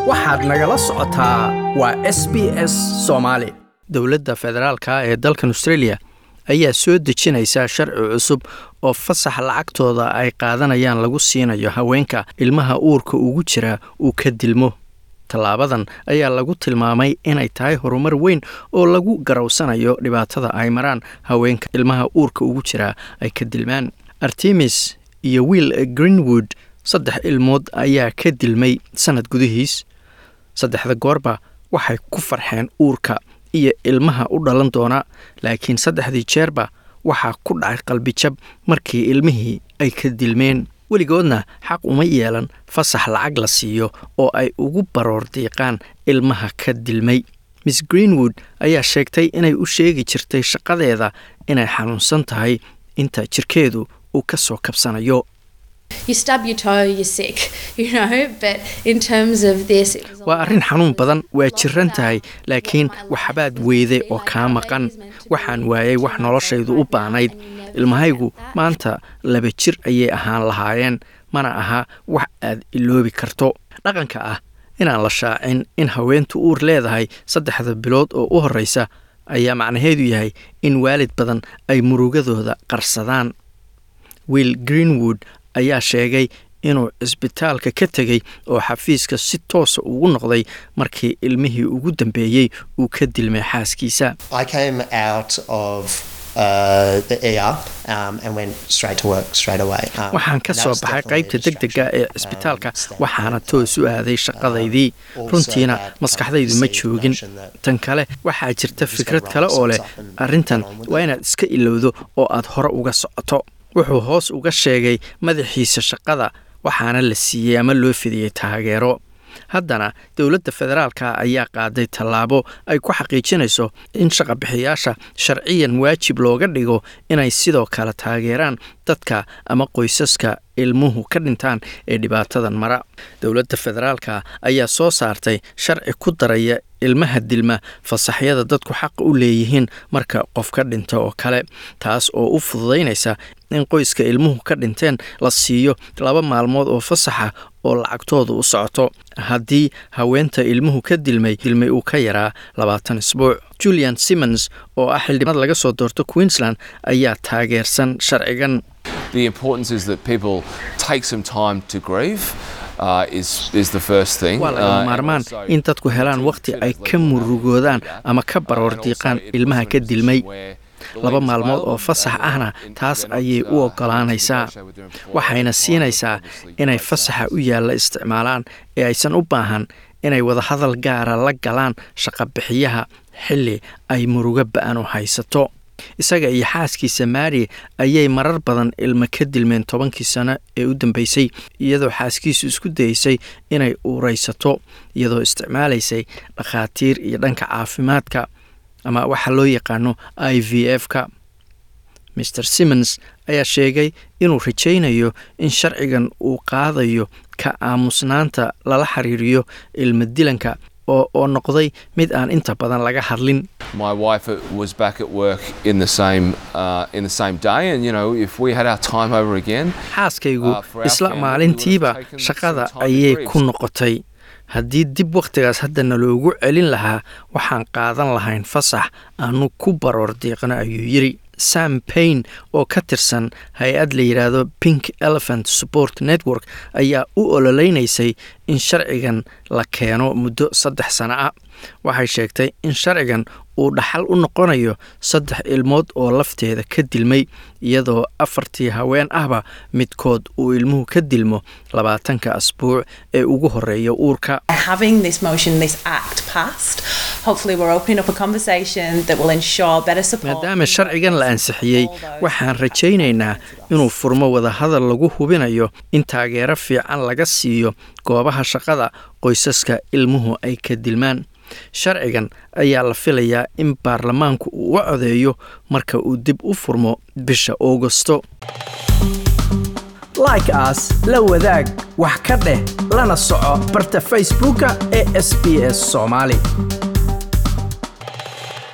waxaad nagala socotaa waa s b s soomaali dowladda federaalka ee dalkan australia ayaa soo dejinaysa sharci cusub oo fasax lacagtooda ay qaadanayaan lagu siinayo haweenka ilmaha uurka ugu jira uu ka dilmo tallaabadan ayaa lagu tilmaamay inay tahay horumar weyn oo lagu garowsanayo dhibaatada ay maraan haweenka ilmaha uurka ugu jira ay ka dilmaan artemis iyo wiil greenwood saddex ilmood ayaa ka dilmay sannad gudihiis saddexda goorba waxay ku farxeen uurka iyo ilmaha u dhalan doona laakiin saddexdii jeerba waxaa ku dhacay qalbijab markii ilmihii ay ka dilmeen weligoodna xaq uma yeelan fasax lacag la siiyo oo ay ugu baroor diiqaan ilmaha ka dilmay miss greenwood ayaa sheegtay inay u sheegi jirtay shaqadeeda inay xanuunsan tahay inta jirkeedu uu ka soo kabsanayo waa arrin xanuun badan waa jiran tahay laakiin waxbaad weyday oo kaa maqan waxaan waayay wax noloshaydu u baanayd ilmahaygu maanta laba jir ayay ahaan lahaayeen mana aha wax aad iloobi karto dhaqanka ah inaan la shaacin in haweentu uur leedahay saddexda bilood oo u horreysa ayaa macnaheedu yahay in waalid badan ay murugadooda qarsadaan wiil greenwood ayaa sheegay inuu cisbitaalka ka tegey oo xafiiska si toosa ugu noqday markii ilmihii ugu dambeeyey uu ka dilmay xaaskiisa waxaan ka soo baxay qaybta deg dega ee cisbitaalka waxaana toos u aaday shaqadaydii runtiina maskaxdaydu ma joogin tan kale waxaa jirta fikrad kale oo leh arrintan waa inaad iska ilowdo oo aad hore uga socoto wuxuu hoos uga sheegay madaxiisa shaqada waxaana la siiyey ama loo fidiyey taageero haddana dowladda federaalka ayaa qaaday tallaabo ay ku xaqiijinayso in shaqabixiyaasha sharciyan waajib looga dhigo inay sidoo kale taageeraan dadka ama qoysaska ilmuhu ka dhintaan ee dhibaatadan mara dowladda federaalka ayaa soo saartay sharci ku daraya ilmaha dilma fasaxyada dadku xaqa u leeyihiin marka qof ka dhinta oo kale taas oo u fududaynaysa in qoyska ilmuhu ka dhinteen la siiyo laba maalmood oo fasaxa oo lacagtooda u socoto haddii haweenta ilmuhu ka dilmay dilmay uu ka yaraa labaatan isbuuc julian simmons oo ah xildhibad laga soo doorto queensland ayaa taageersan sharcigan waa laga maarmaan in dadku helaan wakhti ay ka murugoodaan ama ka baroor diiqaan ilmaha ka dilmay laba maalmood oo fasax ahna taas ayay u oggolaanaysaa waxayna siinaysaa inay fasaxa u yaalla isticmaalaan ee aysan u baahan inay wadahadal gaara la galaan shaqabixiyaha xilli ay murugo ba-an u haysato isaga iyo xaaskiisa maari ayay marar badan ilmo ka dilmeen tobankii sano ee u dambeysay iyadoo xaaskiisu isku dayeysay inay uuraysato iyadoo isticmaalaysay dhakhaatiir iyo dhanka caafimaadka ama waxa loo yaqaano i v f ka maer simmons ayaa sheegay inuu rajaynayo in sharcigan uu qaadayo ka aamusnaanta lala xiriiriyo ilmo dilanka oo noqday mid aan inta badan laga hadlin xaaskaygu isla maalintiiba shaqada ayay ku noqotay haddii dib wakhtigaas haddana loogu celin lahaa waxaan qaadan lahayn fasax aanu ku baroor diiqno ayuu yidhi sam paine oo ka tirsan hay-ad la yidhaahdo pink elephant support network ayaa u ololeynaysay in sharcigan la keeno muddo saddex sano ah waxay sheegtay in sharcigan uu dhaxal u noqonayo saddex ilmood oo lafteeda ka dilmay iyadoo afartii haween ahba midkood uu ilmuhu ka dilmo labaatanka asbuuc ee ugu horeeya uurka maadaama sharcigan la ansixiyey waxaan rajaynaynaa inuu furmo wadahadal lagu hubinayo in taageero fiican laga siiyo goobaha shaqada qoysaska ilmuhu ay ka dilmaan sharcigan ayaa la filayaa in baarlamaanku uu u codeeyo marka uu dib u furmo bisha augosto like aas la wadaag wax ka dheh lana soco barta facebooka ee sb s soomaali